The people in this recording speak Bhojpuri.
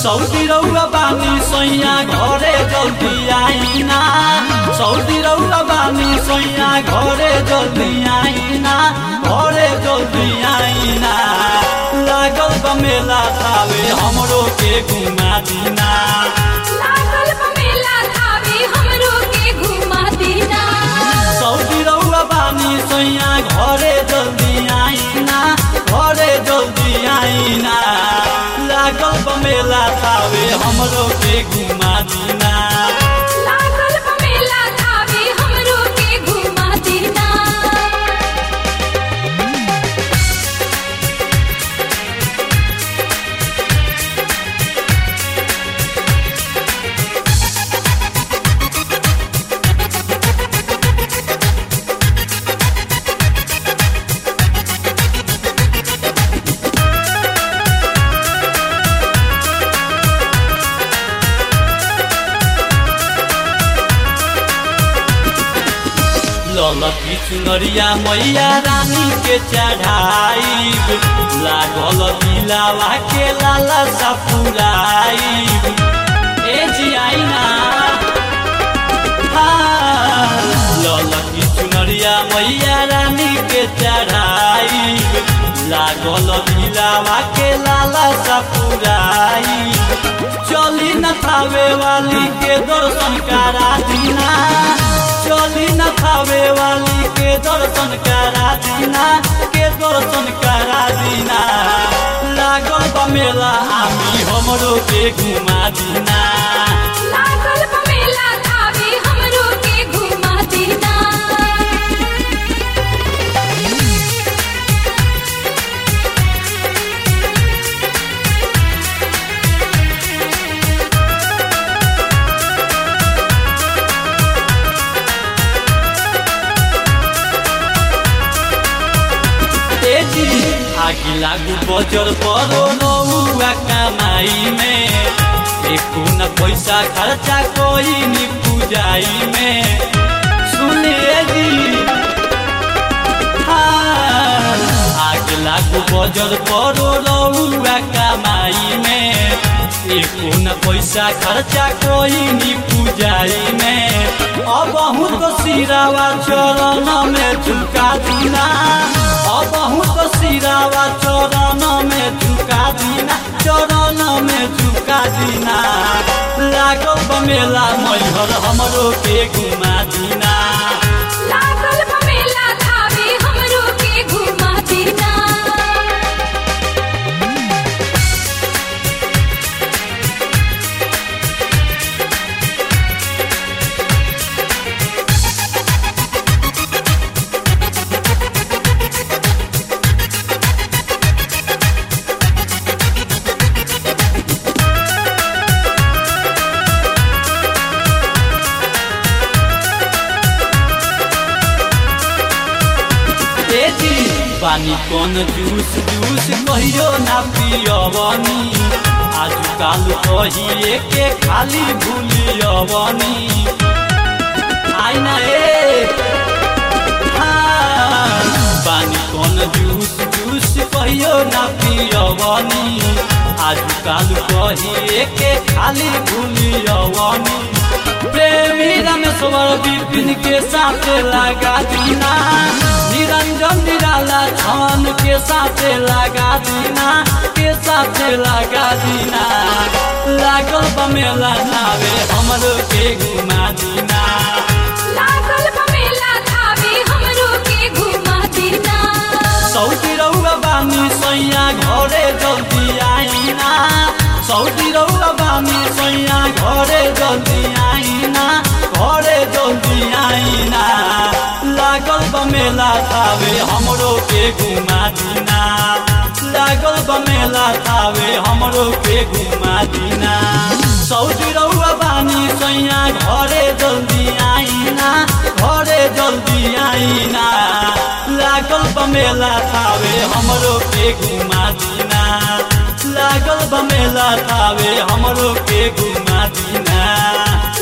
सौदी रौआ बानी सैया घरे जल्दी आइना सौदी रौआ बानी सैया घरे जल्दी आइना घरे जल्दी आइना लागल बा मेला थावे हमरो के घुमा दिना लागल बा मेला थावे हमरो के घुमा दिना सौदी रौआ बानी सैया घरे जल्दी आइना घरे जल्दी आइना लागल बा मेला थावे हमरो के घुमा दिना लागल बा मेला थावे हमरो के घुमा दिना ललकी चुनरिया मैया रानी के चढ़ाई लागल दिलावा के लाला सपुराई ए जी आईना हाँ, ललकी चुनरिया मैया रानी के चढ़ाई लागल दिलावा के लाला सपुराई चली न थावे वाली के दर्शन करा दीना चली न थावे वाली के दर्शन करा दीना के दर्शन करा दीना लागल बा मेला आमी हमरो के घुमा दीना लागल बा मेला थावे हमरो के घुमा दिना तेजी आगी लागू बजर परो नौआ कमाई में एको न पैसा खर्चा कोई नी पूजाई में सुनिए जी हाँ, आग लागू बजर परो नौआ कमाई में एको न पैसा खर्चा कोई नी पूजाई में अब बहुत सिरावा चरण में झुका दीना अब बहुत सिरावा चरण में झुका दीना चरण में झुका दीना लागल बमेला मैहर हमरो के घुमा दीना लागल बा मेला थावे हमरो के घुमा दिना तेजी पानी कौन जूस जूस कहियो ना पियवनी आज काल कहिए के खाली भूलियवनी आईना ए हाँ, पानी कौन जूस जूस कहियो ना पियवनी आज काल कहिए के खाली भूलियवनी प्रेमी रामेश्वर विपिन के साथ लगा दीना निरंजन निराला छान के साथ लगा दीना के साथ लगा दीना लागल बमेला नावे हमरो के घुमा दीना लागल बा मेला थावे हमरो के घुमा दिना सौदी रौआ बानी सैया घरे जल्दी आइना सौदी रौआ बानी सैया घरे जल्दी आइना घरे जल्दी आइना लागल बमेला थावे हमरो के घुमा दिना लागल बमेला थावे हमरो के घुमा दिना सौदी रौआ बानी सैया घरे जल्दी आइना घरे जल्दी आइना लागल बमेला थावे हमरो के घुमा दिना लागल बमेला थावे हमरो के घुमा दिना